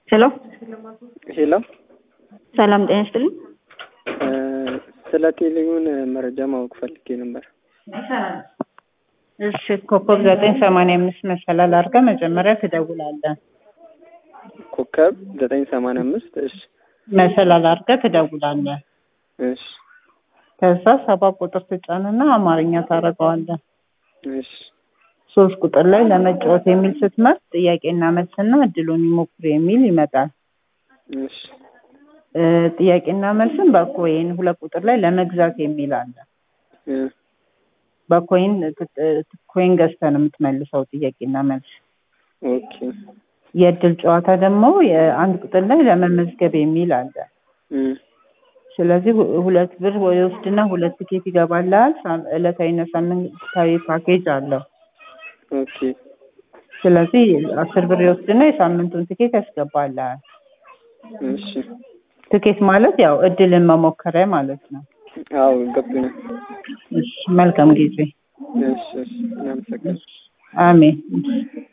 ሄሎ ሄሎ ሰላም ጤና ይስጥልኝ። ስለ ቴሌውን መረጃ ማወቅ ፈልጌ ነበር። እሺ ኮከብ ዘጠኝ ሰማንያ አምስት መሰላል አድርገህ መጀመሪያ ትደውላለህ። ኮከብ ዘጠኝ ሰማንያ አምስት እሺ መሰላል አድርገህ ትደውላለህ። እሺ ከዛ ሰባ ቁጥር ትጫንና አማርኛ ታደርገዋለህ። እሺ ሶስት ቁጥር ላይ ለመጫወት የሚል ስትመርጥ ጥያቄና መልስና እድሉን ይሞክሩ የሚል ይመጣል። እሺ እ ጥያቄና መልስን በኮይን ሁለት ቁጥር ላይ ለመግዛት የሚል አለ። እ በኮይን ት- ት- ኮይን ገዝተህ ነው የምትመልሰው ጥያቄና መልስ። ኦኬ የእድል ጨዋታ ደግሞ የአንድ ቁጥር ላይ ለመመዝገብ የሚል አለ። እ ስለዚህ ሁ- ሁለት ብር ወስድና ሁለት ትኬት ይገባልሃል። ሳም- ዕለታዊና ሳምንታዊ ፓኬጅ አለው። ኦኬ ስለዚህ አስር ብር ይወስድና የሳምንቱን ትኬት ያስገባልሃል። እሺ ትኬት ማለት ያው እድልን መሞከሪያ ማለት ነው። አዎ ገብቶኛል። እሺ መልካም ጊዜ። እሺ እሺ እናመሰግናለን። አሜን።